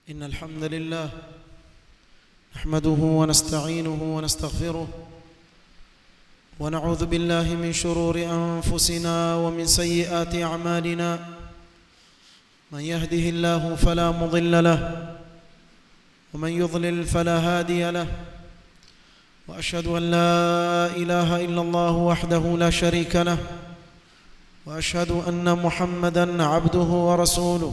إن الحمد لله نحمده ونستعينه ونستغفره ونعوذ بالله من شرور أنفسنا ومن سيئات أعمالنا من يهده الله فلا مضل له ومن يضلل فلا هادي له وأشهد أن لا إله إلا الله وحده لا شريك له وأشهد أن محمدًا عبده ورسوله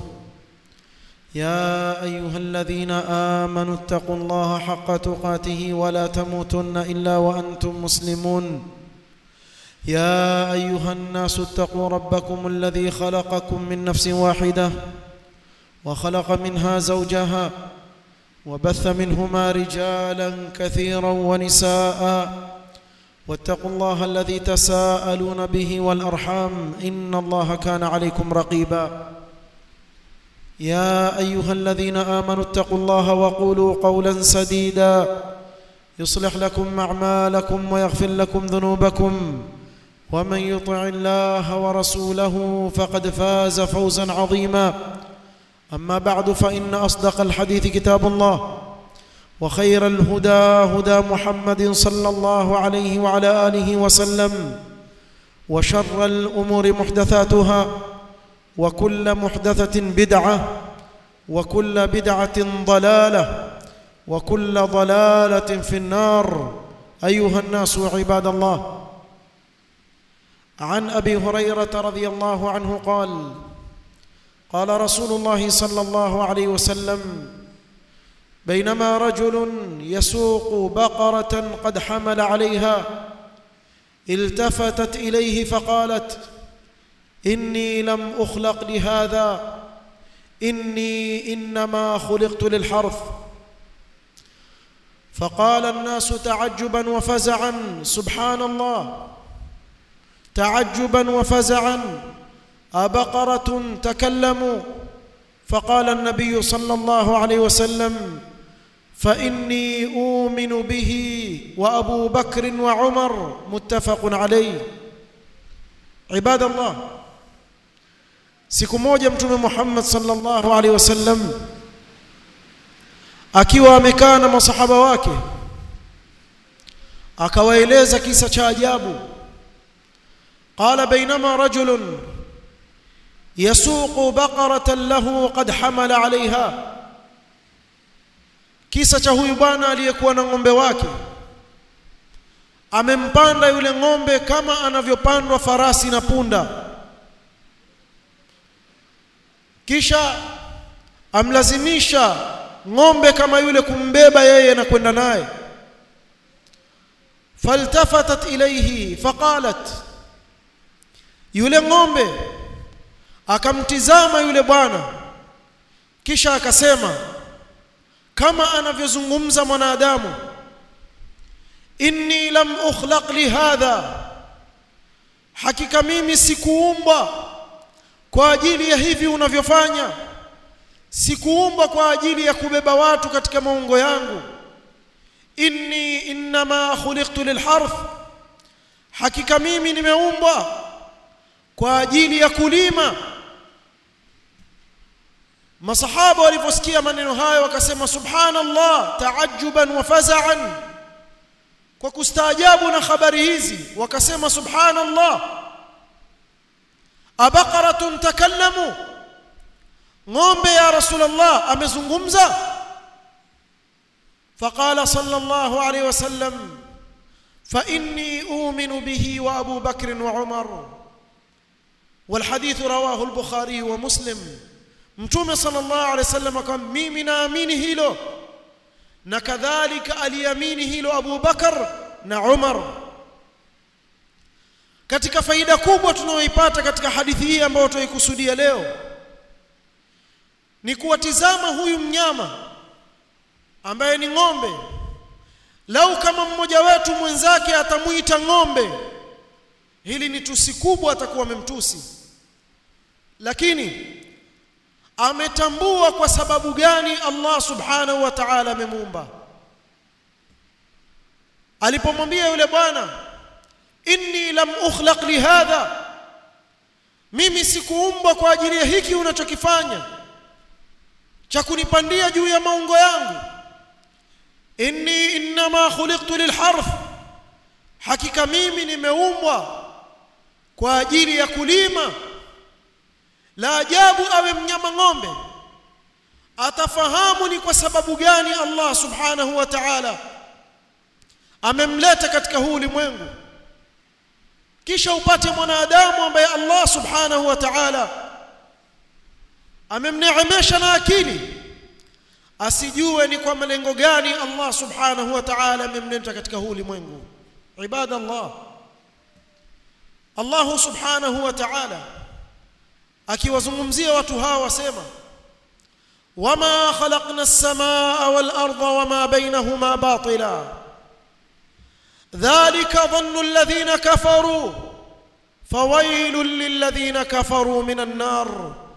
يا ايها الذين امنوا اتقوا الله حق تقاته ولا تموتن الا وانتم مسلمون يا ايها الناس اتقوا ربكم الذي خلقكم من نفس واحده وخلق منها زوجها وبث منهما رجالا كثيرا ونساء واتقوا الله الذي تساءلون به والارحام ان الله كان عليكم رقيبا يا ايها الذين امنوا اتقوا الله وقولوا قولا سديدا يصلح لكم اعمالكم ويغفر لكم ذنوبكم ومن يطع الله ورسوله فقد فاز فوزا عظيما اما بعد فان اصدق الحديث كتاب الله وخير الهدى هدى محمد صلى الله عليه وعلى اله وسلم وشر الامور محدثاتها وكل محدثة بدعة وكل بدعة ضلالة وكل ضلالة في النار أيها الناس عباد الله عن أبي هريرة رضي الله عنه قال قال رسول الله صلى الله عليه وسلم بينما رجل يسوق بقرة قد حمل عليها التفتت إليه فقالت إني لم أخلق لهذا إني إنما خلقت للحرث فقال الناس تعجبا وفزعا سبحان الله تعجبا وفزعا أبقرة تكلموا فقال النبي صلى الله عليه وسلم فإني أؤمن به وأبو بكر وعمر متفق عليه عباد الله siku moja mtume Muhammad sallallahu alaihi wasallam akiwa amekaa na masahaba wake akawaeleza kisa cha ajabu qala bainama rajulun yasuqu baqaratan lahu qad hamala alaiha kisa cha huyu bwana aliyekuwa na ng'ombe wake amempanda yule ng'ombe kama anavyopandwa farasi na punda kisha amlazimisha ng'ombe kama yule kumbeba yeye na kwenda naye faltafatat ilayhi faqalat yule ng'ombe akamtizama yule bwana kisha akasema kama anavyozungumza mwanadamu inni lam ukhlaq lihadha hakika mimi sikuumbwa kwa ajili ya hivi unavyofanya sikuumbwa kwa ajili ya kubeba watu katika maungo yangu inni inma khuliqtu lilharth hakika mimi nimeumbwa kwa ajili ya kulima masahaba waliposikia maneno hayo wakasema subhanallah taajuban wa faza'an kwa kustaajabu na habari hizi wakasema subhanallah abaqaratun takallamu ng'ombe ya rasulullah amezungumza faqala sallallahu alayhi wasallam fa inni u'minu bihi wa abu bakr wa umar والحديث رواه البخاري ومسلم mtume sallallahu alayhi wasallam akamwambia mimi naamini hilo na kadhalika aliamini hilo Abu Bakar na Umar katika faida kubwa tunayoipata katika hadithi hii ambayo tunaikusudia leo ni kuwatizama huyu mnyama ambaye ni ng'ombe lau kama mmoja wetu mwenzake atamuita ng'ombe hili ni tusi kubwa atakuwa amemtusi lakini ametambua kwa sababu gani Allah subhanahu wa ta'ala amemuumba alipomwambia yule bwana inni lam ukhlaq lihadha mimi sikuumbwa kwa ajili ya hiki unachokifanya cha kunipandia juu ya maungo yangu inni innama khuliqtu lilharth hakika mimi nimeumbwa kwa ajili ya kulima la ajabu awe mnyama ng'ombe atafahamu ni kwa sababu gani Allah subhanahu wa ta'ala amemleta katika huu ulimwengu kisha upate mwanadamu ambaye Allah subhanahu wa ta'ala amemneemesha na akili asijue ni kwa malengo gani Allah subhanahu wa ta'ala amemleta katika huu ulimwengu ibadallah Allah subhanahu wa ta'ala akiwazungumzia watu hawa wasema wama khalaqna as-samaa wal arda wama bainahuma batila dhalika dhannu alladhina kafaru fawailul lilladhina kafaru minan nar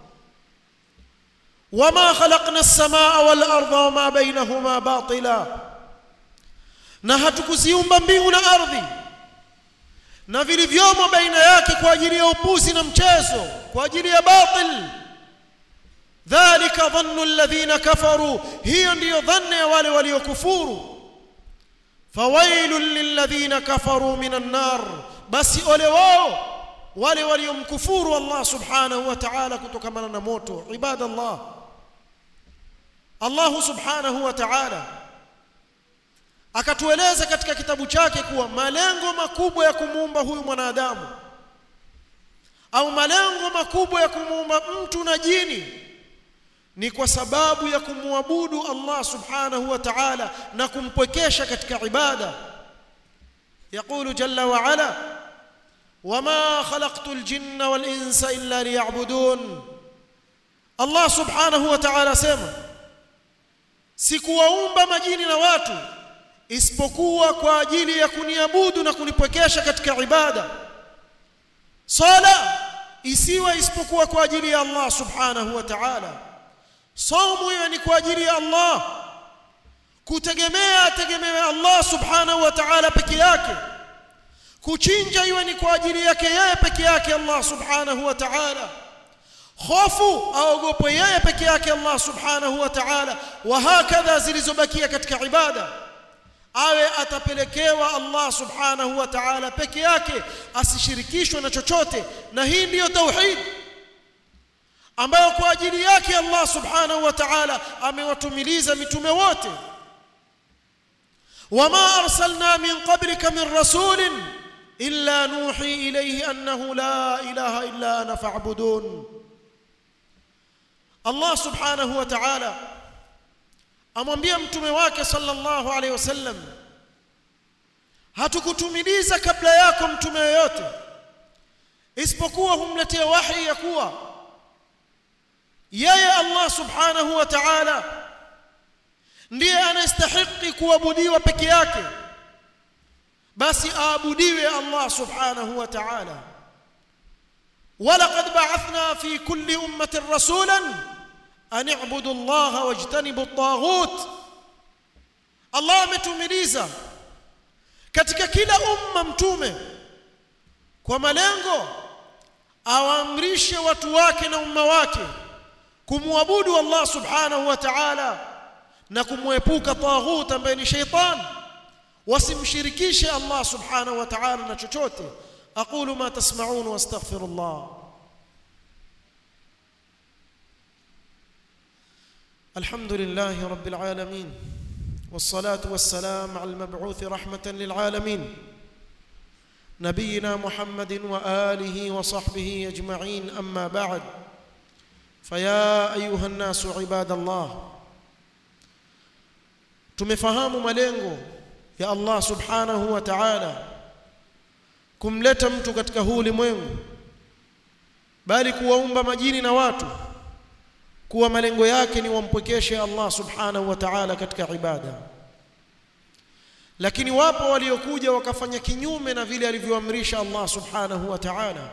وما خلقنا السماء والارض وما بينهما باطلا na hatukuziumba mbingu na ardhi na vilivyomo baina yake kwa ajili ya upuzi na mchezo kwa ajili ya batil dhalika dhannu alladhina kafaru hiyo ndiyo dhanna ya wale waliokufuru fawailul lilladhina kafaru minan nar basi ole wao wale waliomkufuru Allah subhanahu wa ta'ala kutokana na moto ibadallah Allah subhanahu wa ta'ala akatueleza katika kitabu chake kuwa malengo makubwa ya kumuumba huyu mwanadamu au malengo makubwa ya kumuumba mtu na jini ni kwa sababu ya kumwabudu Allah subhanahu wa ta'ala na kumpwekesha katika ibada يقول جل وعلا وما خلقت الجن والانس الا ليعبدون الله سبحانه وتعالى سema sikuwaumba majini na watu isipokuwa kwa ajili ya kuniabudu na kunipwekesha katika ibada sala isiwe isipokuwa kwa ajili ya Allah subhanahu wa ta'ala saumu iwe ni kwa ajili ya Allah kutegemea ategemewe Allah subhanahu wa ta'ala peke yake kuchinja iwe ni kwa ajili yake yeye peke yake Allah subhanahu wa ta'ala hofu aogope yeye peke yake Allah subhanahu wa ta'ala wa hakadha zilizobakia katika ibada awe atapelekewa Allah subhanahu wa ta'ala peke yake asishirikishwe na chochote na hii ndiyo tauhid ambayo kwa ajili yake Allah subhanahu wa ta'ala amewatumiliza mitume wote wama arsalna min qablika min rasulin illa nuhi ilayhi annahu la ilaha illa ana fa'budun Allah subhanahu wa ta'ala amwambia mtume wake sallallahu alayhi wasallam hatukutumiliza kabla yako mtume yoyote isipokuwa humletea wahi ya kuwa yeye Allah subhanahu wa ta'ala ndiye anastahili kuabudiwa peke yake basi aabudiwe Allah subhanahu wa ta'ala ولقد بعثنا في كل أمة رسولا أن اعبدوا الله واجتنبوا الطاغوت الله ametumiliza katika kila umma mtume kwa malengo awaamrishe watu wake na umma wake kumwabudu Allah subhanahu wa ta'ala na kumwepuka taghut ambaye ni shaitan wasimshirikishe Allah subhanahu wa ta'ala na chochote aqulu ma tasma'un wastaghfirullah الحمد لله رب العالمين والصلاة والسلام على المبعوث رحمة للعالمين نبينا محمد وآله وصحبه أجمعين أما بعد فيا أيها الناس عباد الله tumefahamu malengo ya Allah subhanahu wa ta'ala kumleta mtu katika huu ulimwengu bali kuwaumba majini na watu kuwa malengo yake ni wampwekeshe Allah subhanahu wa ta'ala katika ibada lakini wapo waliokuja wakafanya kinyume na vile alivyoamrisha Allah subhanahu wa ta'ala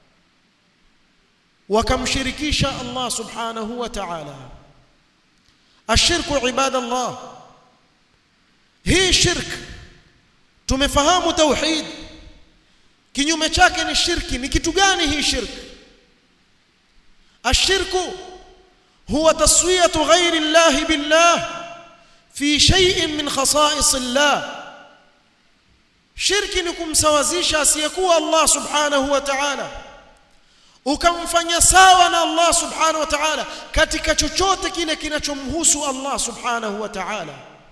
wakamshirikisha Allah subhanahu wa ta'ala ashirku ibadallah hii shirk tumefahamu tauhid kinyume chake ni shirki ni kitu gani hii shirk ashirku huwa taswiyatu ghairi llahi billah fi shay'in min khasa'is llah shirki ni kumsawazisha asiyekuwa Allah subhanahu wa ta'ala ukamfanya sawa na Allah subhanahu wa ta'ala katika chochote kile kinachomhusu Allah subhanahu wa ta'ala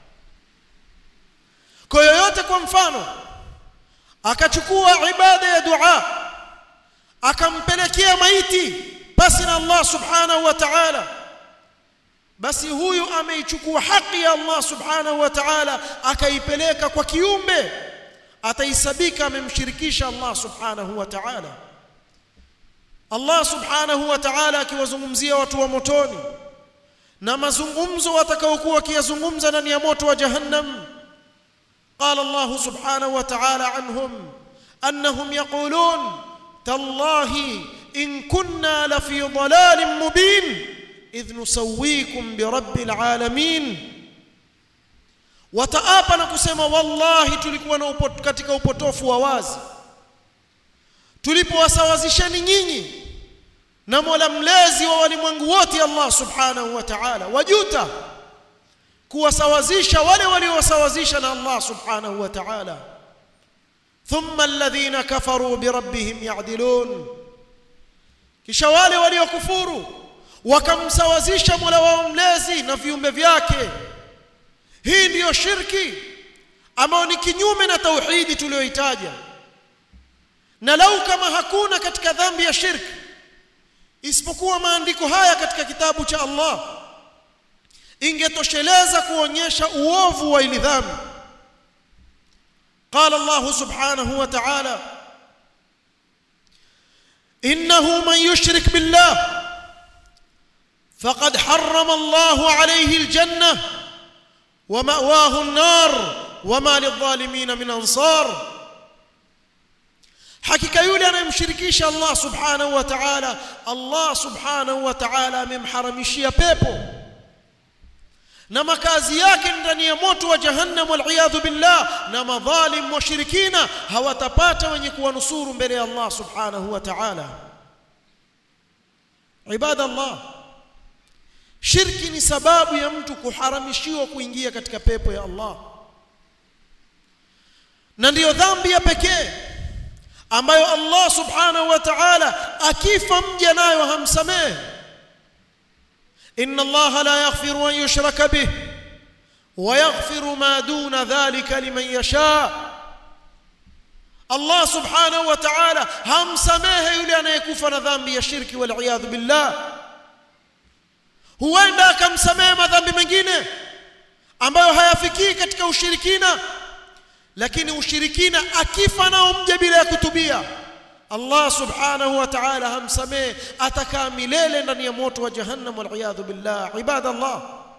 kwa yoyote kwa mfano akachukua ibada ya dua akampelekea maiti basi na Allah subhanahu wa ta'ala basi huyu ameichukua haki ya Allah subhanahu wa ta'ala akaipeleka kwa kiumbe ataisabika amemshirikisha Allah subhanahu wa ta'ala Allah subhanahu wa ta'ala akiwazungumzia watu wa motoni na mazungumzo watakaokuwa wakiyazungumza ndani ya moto wa jahannam قال الله سبحانه وتعالى عنهم انهم يقولون تالله ان كنا لفي ضلال مبين اذ نسويكم برب العالمين wataapa na kusema wallahi tulikuwa na upot, katika upotofu wa wazi tulipowasawazisheni nyinyi na Mola mlezi wa walimwengu wote Allah subhanahu wa ta'ala wajuta kuwasawazisha wale waliowasawazisha na Allah subhanahu wa ta'ala thumma alladhina kafaru birabbihim ya'dilun kisha wale waliokufuru wakamsawazisha Mola wao mlezi na viumbe vyake hii ndiyo shirki ambayo ni kinyume na tauhidi tuliyoitaja na lau kama hakuna katika dhambi ya shirki isipokuwa maandiko haya katika kitabu cha Allah ingetosheleza kuonyesha uovu wa ili dhambi قال الله سبحانه وتعالى انه من يشرك بالله فقد حرم الله عليه الجنه ومأواه النار وما للظالمين من انصار hakika yule anayemshirikisha Allah subhanahu wa ta'ala Allah subhanahu wa ta'ala amemharamishia pepo na makazi yake ndani ya moto wa jahannam waliyadhu billah na madhalim washirikina hawatapata wenye kuwanusuru mbele ya Allah subhanahu wa ta'ala ibadallah shirki ni sababu ya mtu kuharamishiwa kuingia katika pepo ya Allah na ndiyo dhambi ya pekee ambayo Allah subhanahu wa ta'ala akifa mja nayo hamsamehe inna Allah la yaghfiru an yushraka bih wa yaghfiru ma duna dhalika liman yasha Allah subhanahu wa ta'ala hamsamehe yule anayekufa na dhambi ya shirki wal iyadhu billah huenda akamsamehe madhambi mengine ambayo hayafikii katika ushirikina lakini ushirikina akifa nao mja bila ya kutubia Allah subhanahu wa ta'ala hamsamehe atakaa milele ndani ya moto wa jahannam wal iyadhu billah ibadallah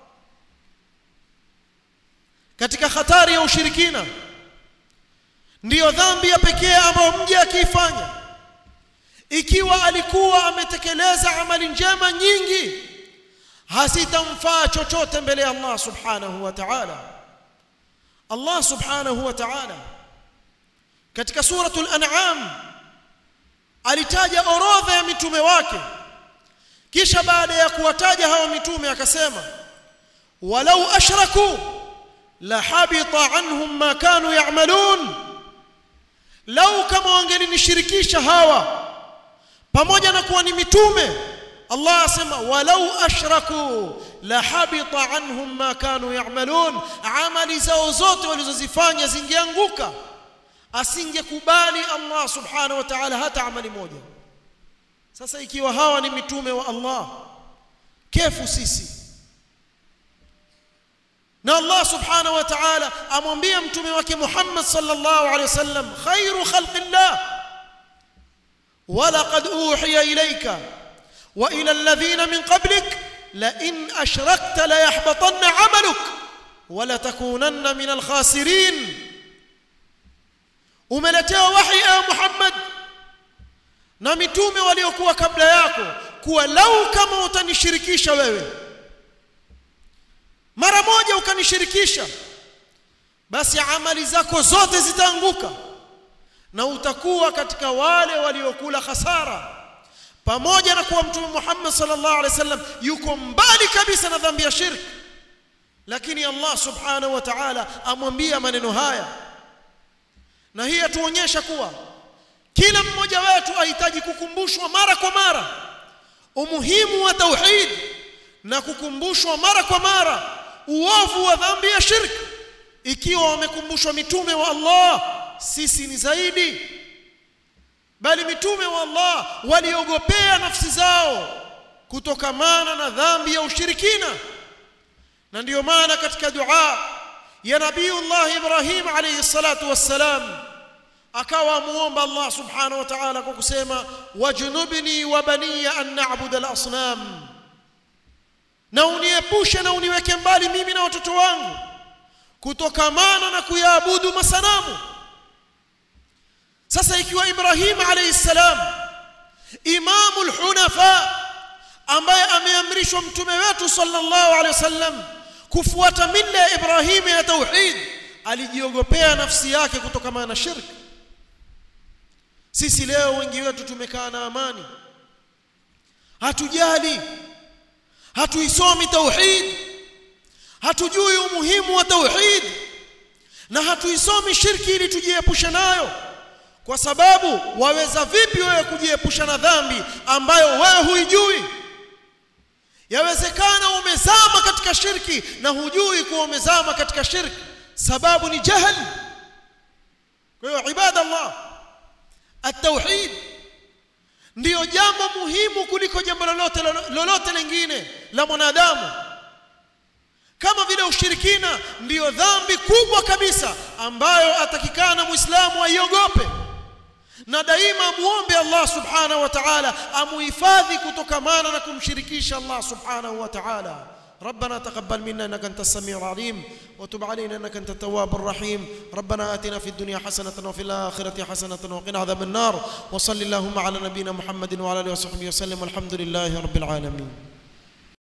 katika hatari ya ushirikina ndiyo dhambi ya pekee ambayo mja akiifanya ikiwa alikuwa ametekeleza amali njema nyingi hasitamfaa chochote mbele ya Allah subhanahu wa ta'ala Allah subhanahu wa ta'ala katika suratul an'am alitaja orodha ya mitume wake kisha baada ya kuwataja hawa mitume akasema walau ashraku la habita anhum ma kanu ya'malun lau kama wangelinishirikisha hawa pamoja na kuwa ni mitume Allah asema walau ashraku la habita anhum ma kanu ya'malun amali zao zote walizozifanya zingeanguka asingekubali Allah subhanahu wa ta'ala hata amali moja sasa ikiwa hawa ni mitume wa Allah kefu sisi na Allah subhanahu wa ta'ala amwambia mtume wake Muhammad sallallahu alaihi wasallam khairu khalqillah ولقد أوحي إليك وإلى الذين من قبلك لئن أشركت ليحبطن عملك ولتكونن من الخاسرين umeletewa wahi ya Muhammad na mitume waliokuwa kabla yako kuwa lau kama utanishirikisha wewe mara moja ukanishirikisha basi amali zako zote zitaanguka na utakuwa katika wale waliokula hasara pamoja na kuwa mtume Muhammad sallallahu alaihi wasallam yuko mbali kabisa na dhambi ya shirki lakini Allah subhanahu wa ta'ala amwambia maneno haya na hii atuonyesha kuwa kila mmoja wetu ahitaji kukumbushwa mara kwa mara umuhimu wa tauhid na kukumbushwa mara kwa mara uovu wa dhambi ya shirki ikiwa wamekumbushwa mitume wa Allah sisi ni zaidi bali mitume wa Allah waliogopea nafsi zao kutokamana na dhambi ya ushirikina na ndiyo maana katika dua ya nabiiullah Ibrahim alayhi salatu wassalam akawa muomba Allah subhanahu wa ta'ala kwa kusema wajnubni wa baniya an na'budu al-asnam na uniepushe na uniweke mbali mimi na watoto wangu kutokamana na kuyaabudu masanamu sasa ikiwa Ibrahim alayhi salam imamul hunafa ambaye ameamrishwa mtume wetu sallallahu alayhi wasallam kufuata mila ya Ibrahim ya tauhid alijiogopea nafsi yake kutokamana na shirki sisi leo wengi wetu tumekaa na amani hatujali hatuisomi tauhid hatujui umuhimu wa tauhid na hatuisomi shirki ili tujiepushe nayo kwa sababu waweza vipi wewe kujiepusha na dhambi ambayo wewe huijui yawezekana umezama katika shirki na hujui kuwa umezama katika shirki sababu ni jahil kwa hiyo ibada Allah at-tauhid ndiyo jambo muhimu kuliko jambo lolote lolote lingine la mwanadamu kama vile ushirikina ndiyo dhambi kubwa kabisa ambayo atakikana muislamu aiogope na daima muombe Allah subhanahu wa ta'ala amuhifadhi kutokamana na kumshirikisha Allah subhanahu wa ta'ala ربنا تقبل منا انك انت السميع العليم وتب علينا انك انت التواب الرحيم ربنا اتنا في الدنيا حسنه وفي الاخره حسنه وقنا عذاب النار وصل اللهم على نبينا محمد وعلى اله وصحبه وسلم والحمد لله رب العالمين